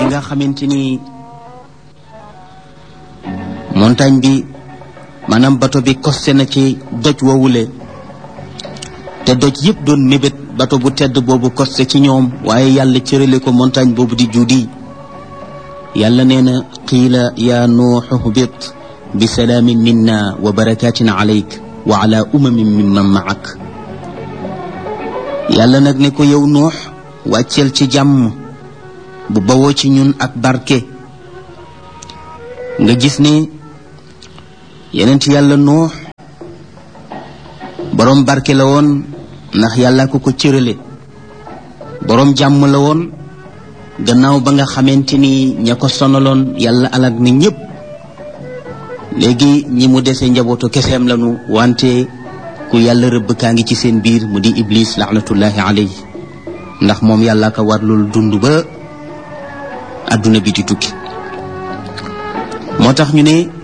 nga xamante ni montagne bi maanaam bato bi costé na ci doj woowule te doj yëpp doon mébét bato bu tedd boobu costé ci ñoom waaye yàlla cërale ko montagne boobu di juudi yàlla nee na qiila yaa nuuxu hbit bi salaamin minna wa barakatin alayk wa ala umamin mimman maak yàlla nag ne ko yow nuux wàcceel ci jàmm bu bawoo ci ñun ak barke nga gis ne yeneen ci yàlla nuux boroom barke la woon ndax yàlla ko ko cërale boroom jàmm la woon gannaaw ba nga xamante ni ña ko sonaloon yàlla alag na ñépp léegi ñi mu dese njabootu keseem lanu wante ku yàlla rëbb kaa ngi ci seen biir mu di iblis laanatullahi alayhi ndax moom yàlla ko warlul dund ba àdduna bi di tukki moo tax ñu ne